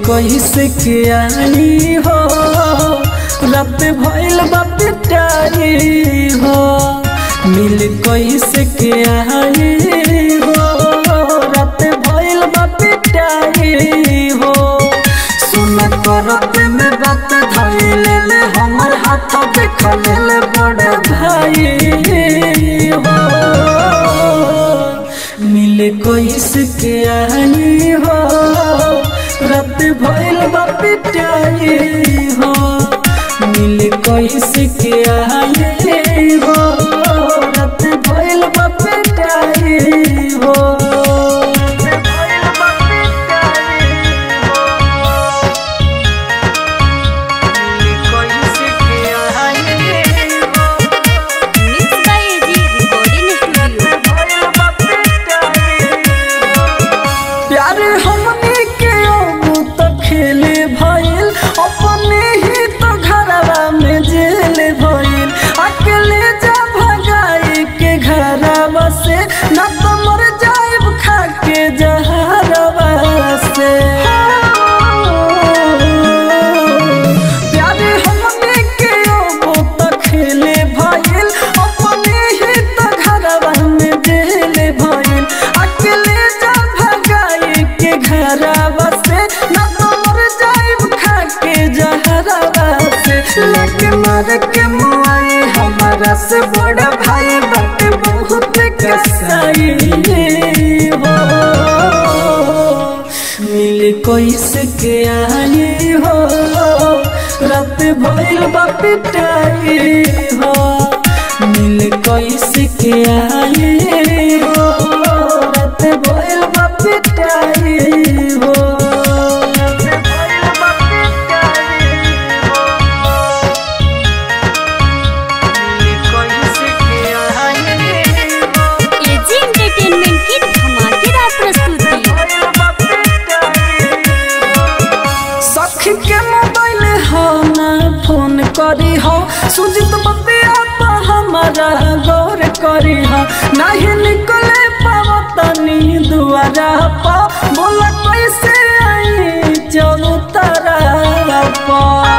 कैसे के आई हो रात भइल बा पिटाई हो मिल कैसे के आई हो रात भइल बा पिटाई हो सुन करत में बात धइले ले हमर हाथ देख ले बड़ भाई हो मिले कैसे के आई हो रात भइल बा पिटाई हो मिले कैसे के आई हो रात भइल बा पिटाई हो रात भइल बा पिटाई हो मिले कैसे के आई हो mix by AG recording studio प्यार हमने के अब तो खेले भइल अपने ही तो घरवा में जेल भइल अकेले जा भगाई के घरवा से न तो मर जाइब खा के जहरवा से प्यार हमने के अब तो खेले भइल अपने ही तो घरवा में जेल भइल अकेले जा भगाई के घरवा से न तो मर जाइब खा के जहरवा से लगे मर के मुआई हमारा से बड़ा भाई बट बहुत कसाई हो मिल कैसे के आई हो रात भइल बा पिटाई हो मिल कैसे के आई हो रात भइल बा पिटाई हो रात भइल बा पिटाई हो मिल कैसे के आई हो एजी एंटरटेनमेंट की धमाकेदार प्रस्तुति सखी के मोबाइल हो ना फोन करी हो सुजित बतिया तो हमारा गौर करी हो नहीं निकले पाव तनी दुआरा पा बोला कैसे आई चलो तारा पा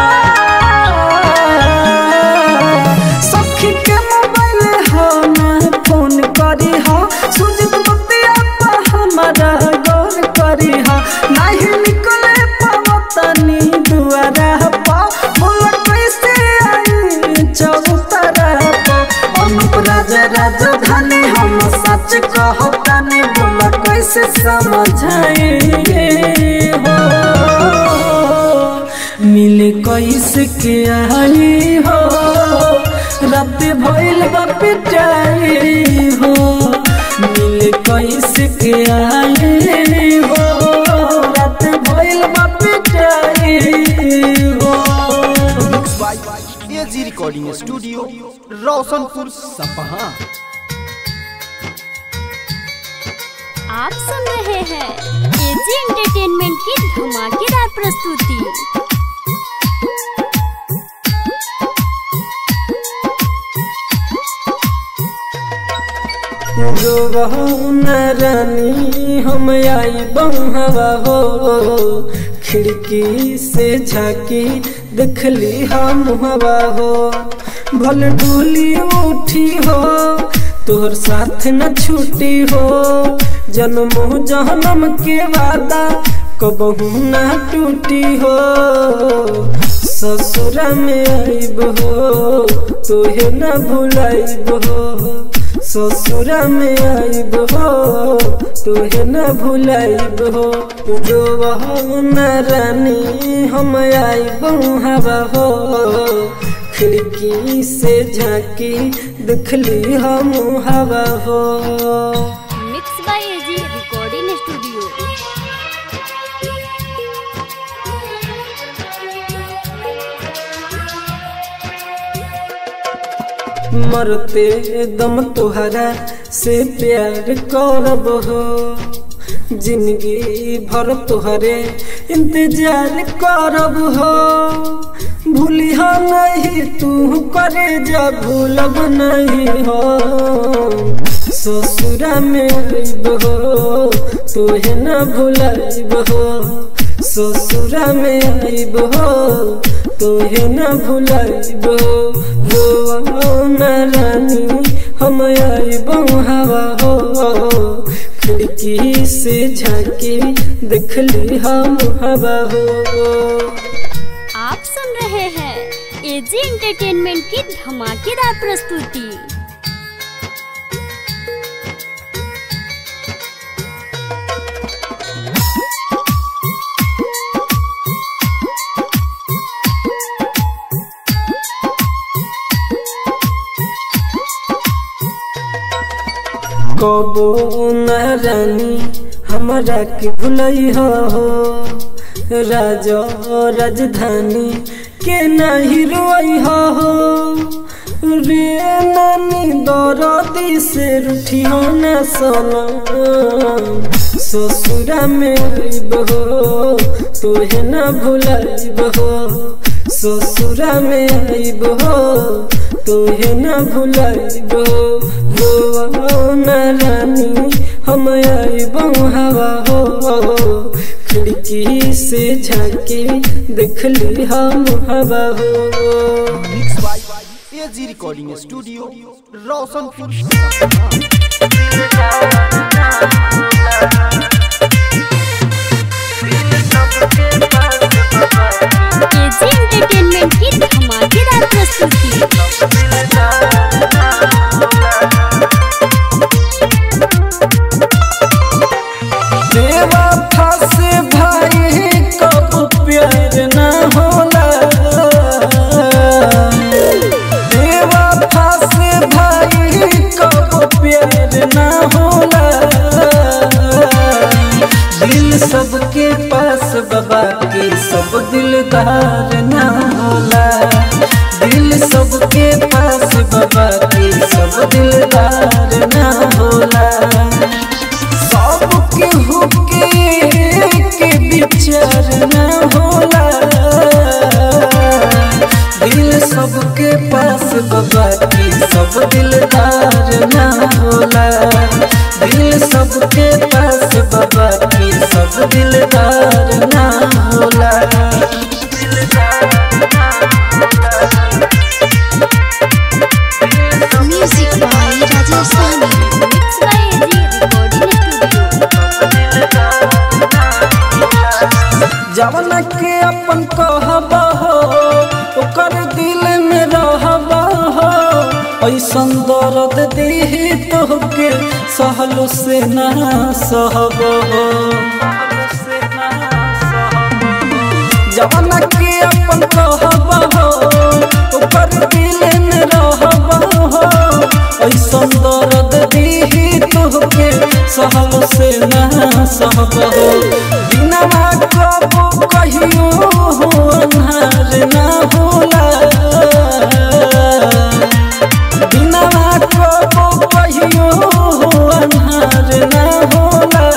सखी के मोबाइल हो ना फोन करी हो सुजित बतिया तो हमारा गौर करी हो नहीं निकले पावतनी दुआरा पा बोला कैसे आई चौतरा पा अनुप राजा राजधानी हम सच कहतानी बोला कैसे समझाए हो मिले कैसे के आई हो रात भइल बा पिटाई हो मिले कैसे के आई हो रात भइल बा पिटाई हो mix by AG recording studio Roshanpur Sapaha आप सुन रहे हैं एजी एंटरटेनमेंट की धमाकेदार प्रस्तुति जो बहू न रानी हम आई बहवा हो खिड़की से झाकी देखली हम हवा हो भल डोली उठी हो तोहर साथ न छूटी हो जन्म जन्म के वादा कबहू न टूटी हो ससुरा में आइब हो तोहे न भुलाइब हो ससुरा में आइब हो तोहे न भुलाइब हो जो हो न रानी हम आइब हवा हो खिड़की से झांकी दिखली हम हवा हो mix by AG recording studio मरते दम तुहरा से प्यार करब हो जिंदगी भर तुहरे इंतजार करब हो भूलिहा नहीं तू करे जा भूलब नहीं हो ससुरा में आइब हो तोहे न भुलाइब हो ससुरा में आइब हो तोहे न भुलाइब हो न रानी हम आइब हवा हो खिड़की से झाके देखली हम हवा हो आप सुन रहे हैं एजी एंटरटेनमेंट की धमाकेदार प्रस्तुति कबो न रानी हमरा के भुलई हो राजा राजधानी के नहीं रोई हो रे नानी दरदी से रूठी हो न सोना ससुरा में आइब हो तोहे न भुलाइब हो ससुरा में आइब हो तोहे न भुलाइब हो न रानी हम आइब हवा हो खिड़की से झाके देखली हम हवा हो mix by AG recording studio Roshanpur Sapaha AG entertainment की धमाकेदार प्रस्तुति देवा फंसे भाई कब प्यार न होला देवा फंसे भाई कब प्यार न होला दिल सबके पास बाबा के सब दिलदार न होला दिल सबके पास बाबा के सब दिलदार न होला सबके हुके के विचार न होला दिल सबके पास बाबा की सब दिलदार न होला दिल सबके पास बाबा की सब दिलदार न होला Music by Rajasthani. Mix by AG recording studio जवन के अपन कहब हो ओकर दिल में रहब हो ऐसन दर्द दीही तोहके सहलो से ना सहब हो जवन के अपन कहब हो ओकर दिल में रहब हो ऐसन दर्द दीही तोहके सहलो से ना सहब हो बिना कबो कहियो हो अन्हार ना होला बिना कबो कहियो हो अन्हार ना होला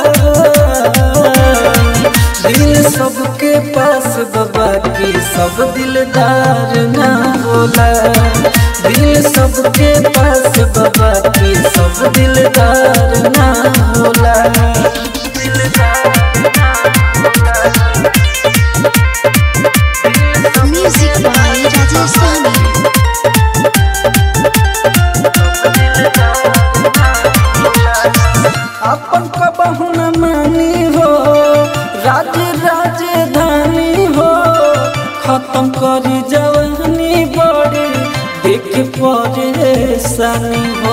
दिल सबके पास बाबा की सब दिलदार ना होला दिल सबके पास बाबा की सब दिलदार ना होला Music by Rajasthani. अपन कबहू न मानी हो राज राजधानी हो खत्म करी जवानी बड़ी देख परेशानी हो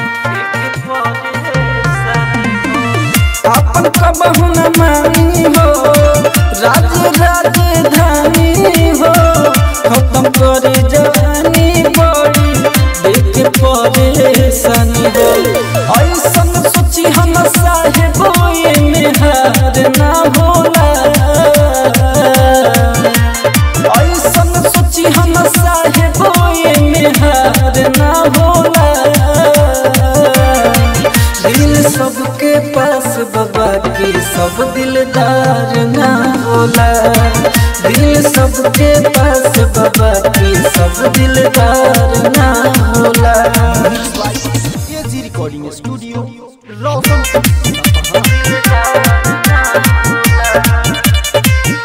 अपन कबहू न मानी हो राज राजधानी हो खत्म करी जवानी बड़ी देख परेशानी हो ऐसन सोची हम साहेब में हार ना होला ऐसन सोची हम साहेब में हार ना होला दिल सबके पास बाबा की सब दिलदार ना होला दिल सबके पास बाबा की सब दिलदार ना होला एजी रिकॉर्डिंग स्टूडियो रोशनपुर सपहा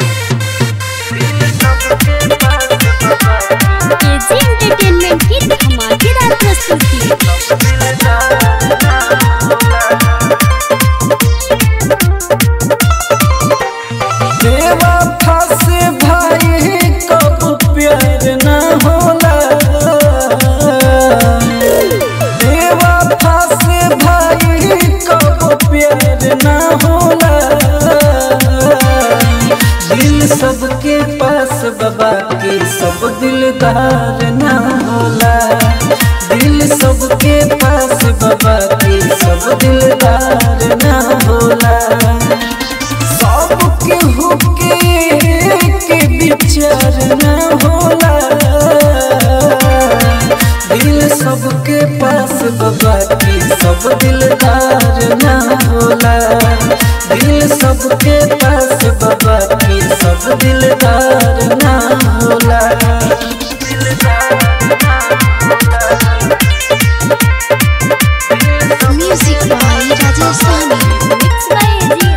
दिल सबके पास बाबा के सब दिलदार ना होला दिल सबके पास बाबा के सब दिलदार ना होला सबके हुके के विचार ना होला दिल सबके पास बाबा की सब दिलदार ना होला दिल सबके पास बाबा की सब दिलदार ना होला music by Rajesh Sahani mix by AG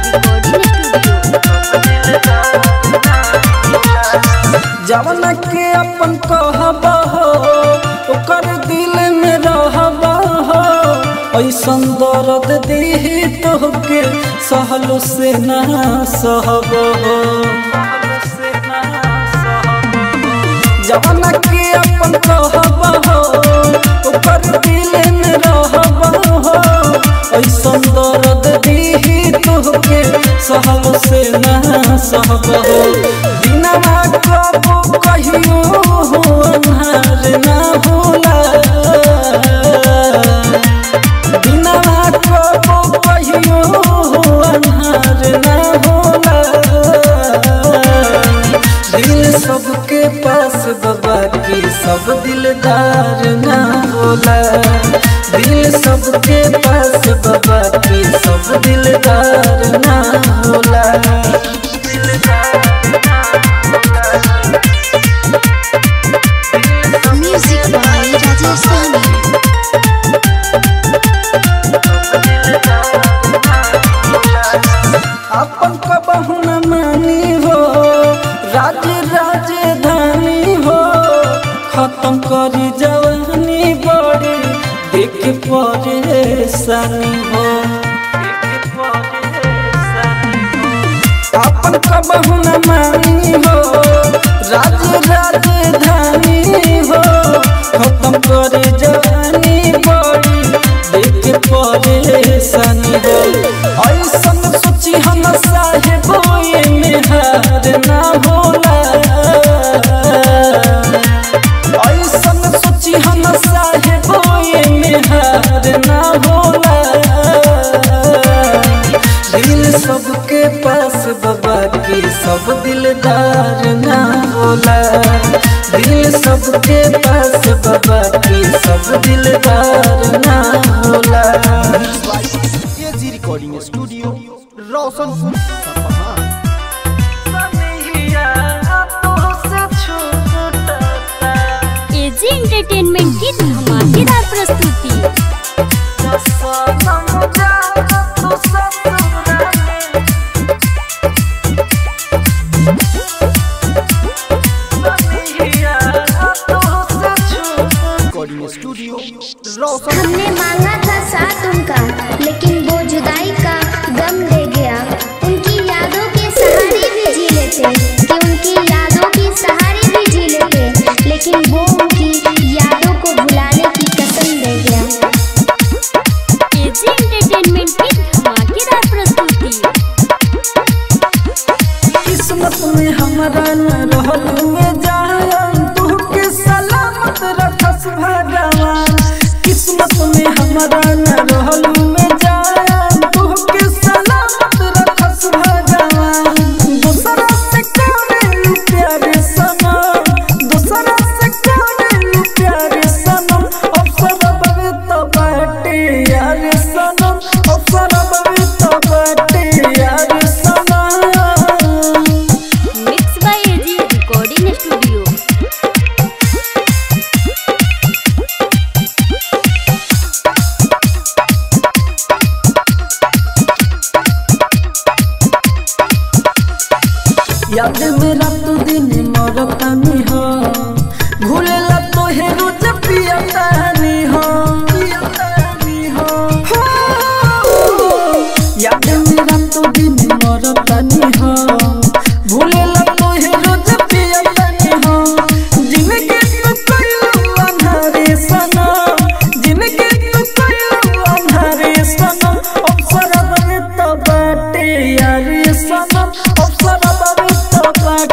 recording studio जवन के अपन कहब हो ओकर दिल में रहब हो ऐसन दर्द दीही तोहके सहलो से ना सहब हो जवन के अपन कहब हो ओकर दिल में रहब हो ऐसन दर्द दीही तोहके सहलो से ना सहब हो दिनमा कबो कहियो हो अन्हार ना होला दिनमा कबो कहियो हो अन्हार ना होला दिल सबके पास बाबा की सब दिलदार ना होला दिल सबके पास बाबा की सब दिलदार ना होला म्यूजिक बाय राजेश साहनी अपन कबहू न मानी हो राज राजधानी हो खत्म करी जवानी बड़ी देख परेशानी हो अपन कबहू न मानी हो राज राजधानी हो खत्म करे जवानी बड़ी देख परेशानी हो ऐसन सोची हम साहेब में हार ना होला ऐसन सोची हम साहेब में हार ना होला दिल सबके पास बाबा की सब दिलदार ना होला दिल सबके पास बाबा की सब दिलदार ना होला AG recording studio Roshanpur Sapaha AG entertainment की धमाकेदार प्रस्तुति रिकॉर्डिंग स्टूडियो रोशन हमने मांगा था साथ उनका लेकिन वो जुदाई का गम ले गया उनकी यादों के सहारे भी जी लेते कि उनकी यादों के सहारे भी जी लेते लेकिन वो उनकी यादों को भुलाने की कसम ले गया एजी एंटरटेनमेंट की धमाकेदार प्रस्तुति किस्मत में हमारा न रहल में जान तुहके सलामत रखस भगवान किस्मत में हमारा न रहल में जान तुहके सलामत रखस भगवान दूसरा से करे प्यारे सनम दूसरा से करे प्यारे सनम अवसर बवे तो बाटे यार सनम अवसर बवे तो बाटे यार सनम mix by AG recording studio याद मेरा तो दिन मरतानी हो भूलेला तो हे रोज पियतानी हो पियतानी हो हो। याद मेरा तो दिन मरतानी हो भूलेला तो हे रोज पियतानी हो जिंदगी तू कइलू अंधारे सनम जिंदगी तू कइलू अंधारे सनम अवसर बने तो बाटे यार सनम अवसर बने तो बाटे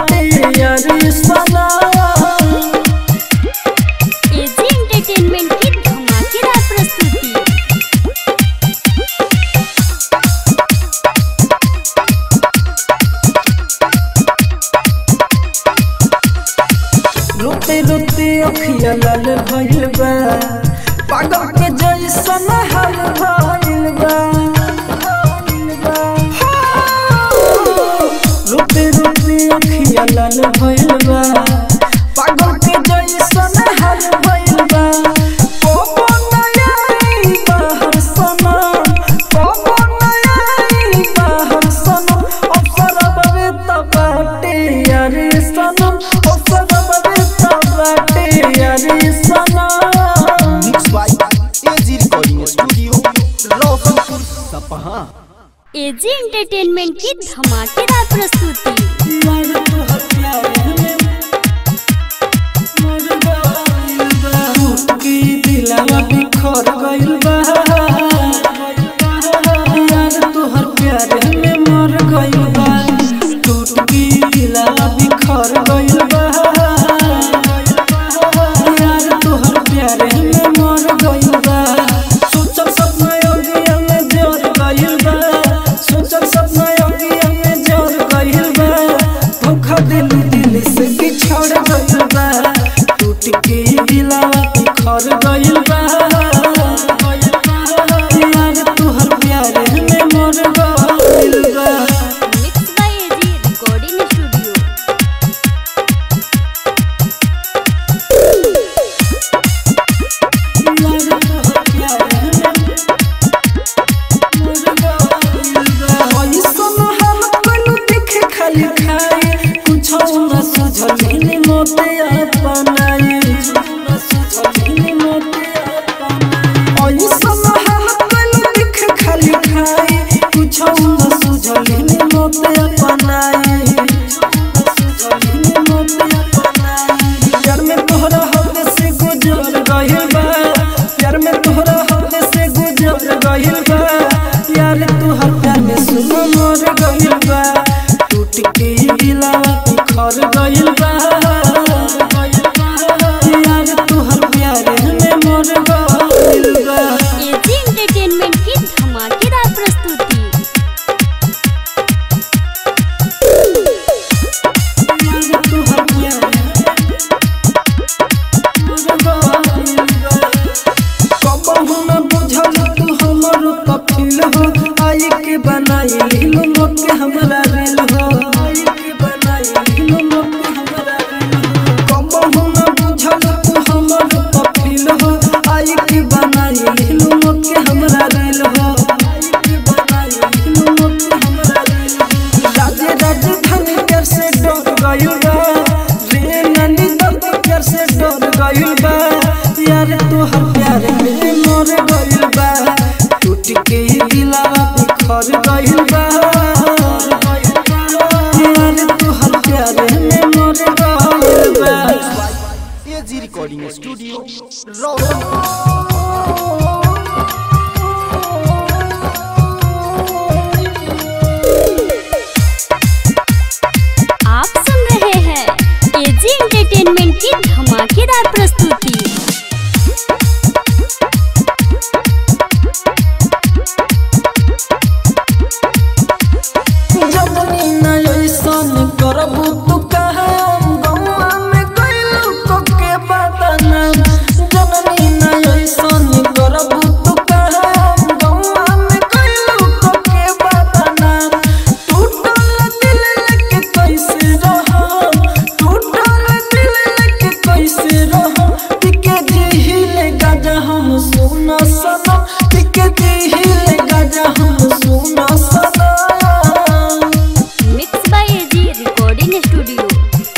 अखिया लाल भइल बा पागल के जैसन हाल भइल बा रोते रोते अखिया लाल भइल बा पागल के जैसन हाल भइल बा कोबो नयाई बाहर सना कोबो नयाई बाहर सना अवसर बवे तबाटे यारी सनम अवसर बवे तबाटे यारी सनम mix by AG recording studio Roshanpur Sapaha AG entertainment की धमाकेदार प्रस्तुति मर तोहर प्यार में मर गइल बा की दिलवा बिखर गइल बा यार तोहर प्यार में मर गइल बा टूट की दिलवा बिखर गइल बा यार तोहर प्यार में मर गइल बा सोचल सपना योगिया में जोर गइल बा सोचल सपना योगिया में जोर गइल बा धोखा दिल दिल से बिछड़ गइल बा टूट के दिलवा बिखर गइल बा यार तोहर प्यार में मर गइल बा mix by AG recording studio प्यार में तोहरा हद से गुजर गइल बा प्यार में तोहरा हद से गुजर गइल बा यार तोहर प्यार में सुनो मर गइल बा टूट के दिलवा बिखर गइल बा यार तोहर प्यार में मर गइल बा एजी एंटरटेनमेंट की धमाकेदार प्रस्तुति यार तोहर प्यार कबहू न बुझल तू हमर कफिल हो आई के बनाई लीलो मोके हमरा रेल हो आई के बनाई लीलो मोके हमरा रेल हो कबहू न बुझल तू हमर कफिल हो आई के बनाई लीलो मोके हमरा रेल हो आई के बनाई लीलो मोके हमरा रेल हो राजे राजधानी कर से डर गइल बा रे नंदी दर्द कर से डर गइल बा यार तोहर प्यार में मर गइल बा टूट के दिलवा बिखर गइल बा यार तोहर प्यार में मर गइल बा एजी रिकॉर्डिंग स्टूडियो रोशनपुर आप सुन रहे हैं एजी एंटरटेनमेंट की धमाकेदार प्रस्तुति जबनी न ऐसन करबू तू कहम गौआ में गइलू को के बदनाम जननी न ऐसन करबू तू कहम गौआ में गइलू को के बदनाम टूटल दिल लेके कैसे रहम टूटल दिल लेके कैसे रहम टिके दिहिले गाजा हम सुना सनम टिके दिहिले गाजा हम सुना सनम mix by AG recording studio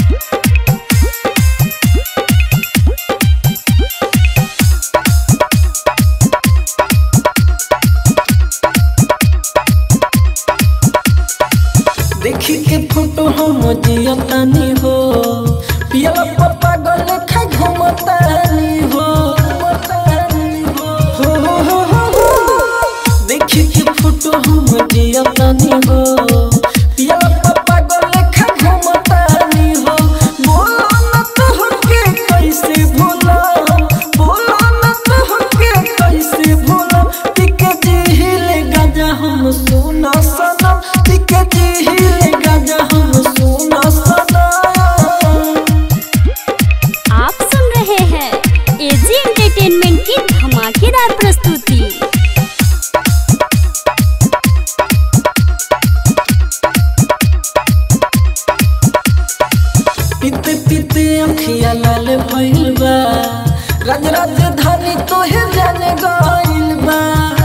देखी के फोटो हम जियतानी हो पियला पप्पा गले खा घुमतानी हो हो हो हो हो हो। देखी के फोटो हम जियतानी हो पियला पप्पा गले खा घुमतानी हो बोलो न तो के कैसे भूला बोलो न तो के कैसे भूला टिके जिहिले गाजा हम सुना सनम टिके जिहिले गाजा हम सुना सनम आप सुन रहे हैं अखिया लाल भइल बा राज राजधानी तोहे जाने गइल बा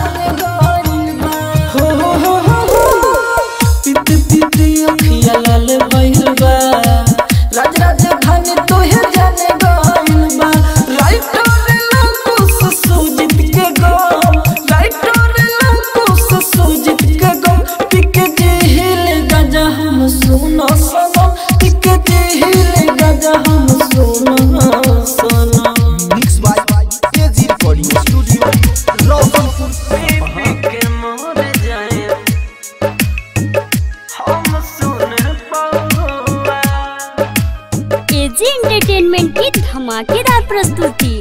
हो हो हो हो हो पित पित अखिया लाल भइल बा राज राजधानी तोहे जाने गइल बा राइटर लकुस सुजित के गम राइटर लकुस सुजित के गम पिके जेहिल गजा हम सुनो सनम पिके जेहिल गजा हम सुनो सनम mix by AG recording studio Roshanpur Sapaha के मोर जाए हम सुन पाऊंगा एजी एंटरटेनमेंट की धमाकेदार प्रस्तुति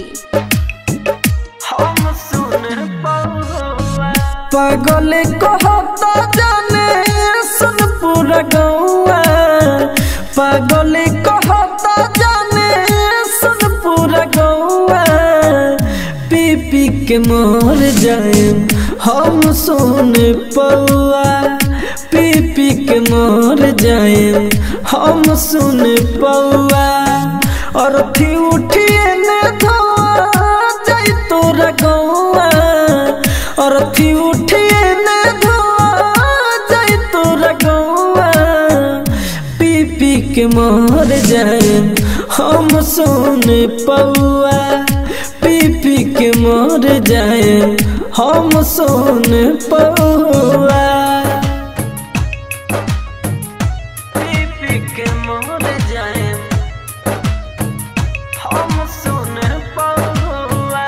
हम सुन पाऊंगा पागल कहता जाने सुन पूरा गौआ पागल कहता जाने सुन पूरा गौआ पी पी के मोर जाए हम सुन पौआ पी पी के मोर जाए हम सुन पौआ और थी उठिए ने धोआ जाई तोरा गौआ और थी उठिए ने धोआ जाई तोरा गौआ पी पी के मोर जाए हम सुन पौआ पी पी के मोर जाए हम सुन पौआ पी पी के मोर जाए हम सुन पौआ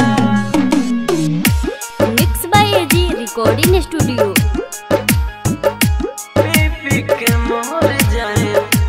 mix by AG recording studio पी के मोर जाए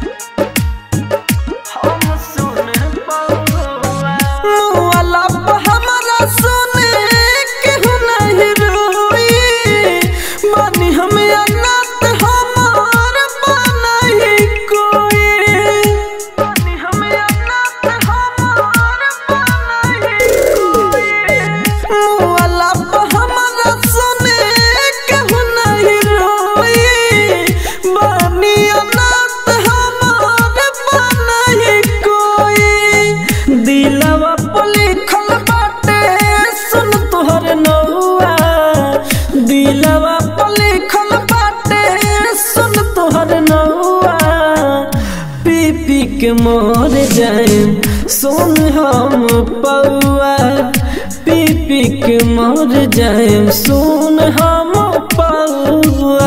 हम सुन पौआ मुआला हमरा सुने केहू नहीं रोई मानी हम अनाथ हमार बनाई कोई मानी हम अनाथ हमार बनाई कोई मुआला हमरा सुने केहू नहीं रोई मानी अनाथ हमार बनाई कोई दिलवा पर लिखल बाटे सुन तोहर नौआ दिलवा पर लिखल बाटे सुन तोहर नौआ पी पी के मोर जाए सुन हम पौआ पी पी के मोर जाए सुन हम पौआ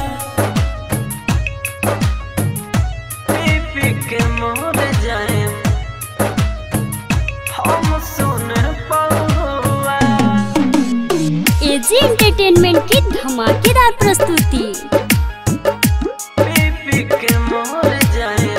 पी पी के मोर जाए हम सुन पौआ एजी एंटरटेनमेंट की धमाकेदार प्रस्तुति पी पी के मोर जाए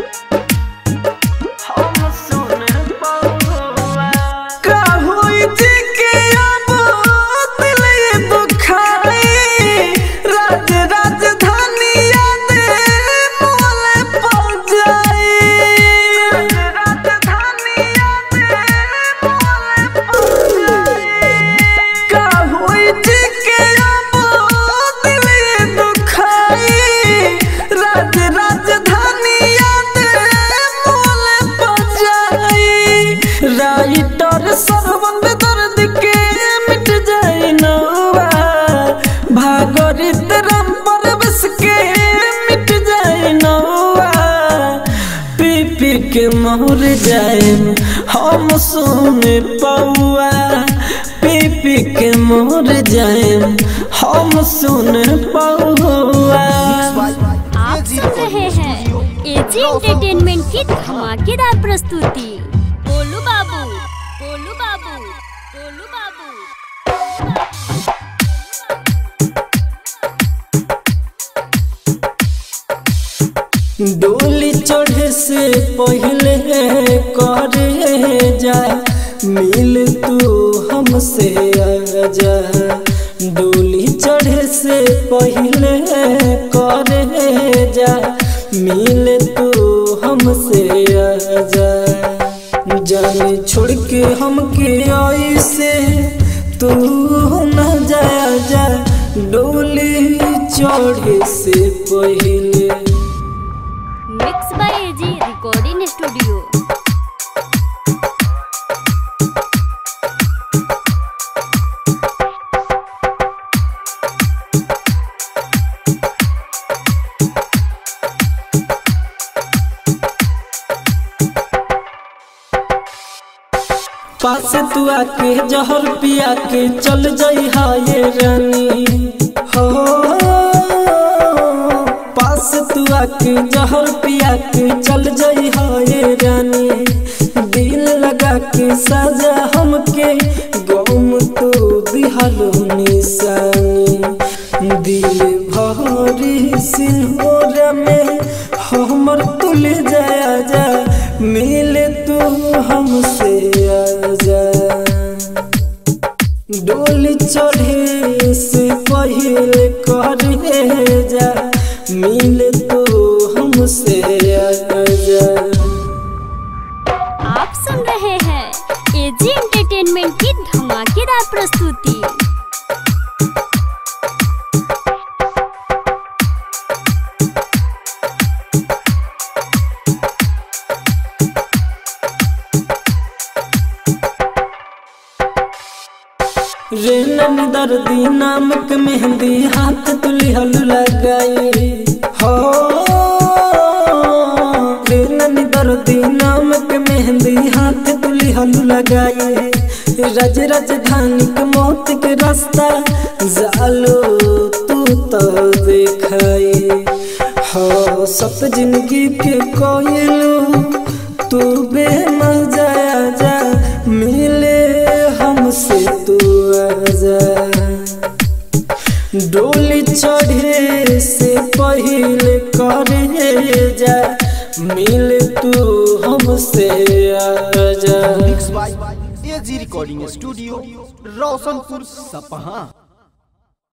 हम सुन पौआ का होई जी के अब दिल ये दुखाई राज राजधानी याद मोले पड़ जाई राजधानी याद मोले पड़ जाई का होई जी के अब दिल ये दुखाई राज राजधानी याद मोले पड़ जाई राइटर सरवन दर्द के मिट जाई नौवा भागरित राम परवश के मिट जाई नौवा पी पी के मोर जाए हम सुन पौआ पी पी के मोर जाए हम सुन पौआ आप सुन रहे हैं एजी एंटरटेनमेंट की धमाकेदार प्रस्तुति गोलू बाबू गोलू बाबू गोलू बाबू डोली चढ़े से पहले करे जा मिल तू हमसे आजा डोली चढ़े से पहले करे जा मिल तू हमसे आजा जाने छोड़ के हमके आई से तू न जाया जा डोली चढ़े से पहले mix by AG recording studio पास तू आके जहर पिया के चल जाई हाय रानी हो पास तू आके जहर पिया के चल जाई हाय रानी दिल लगा के साजा हमके गम तो दिहलो निशानी दिल भरी सिंहोरा में हमर तुल जाया जा मिले तू हमसे आजा डोली चढ़े से पहले करे जा मिले तू हमसे आजा आप सुन रहे हैं एजी एंटरटेनमेंट की धमाकेदार प्रस्तुति रे नन दर्दी नामक मेहंदी हाथ तुलिहल लगाई हो रे नन दर्दी नामक मेहंदी हाथ तुलिहल लगाई रज राजधानी के मौत के रास्ता जालो तू तो देखाई हो सब जिंदगी के कोयलू तू बेमजा जा मिले हमसे तू आजा डोली चढ़े से पहले करे जा मिले तू हमसे आजा mix by AG recording studio Roshanpur सपहा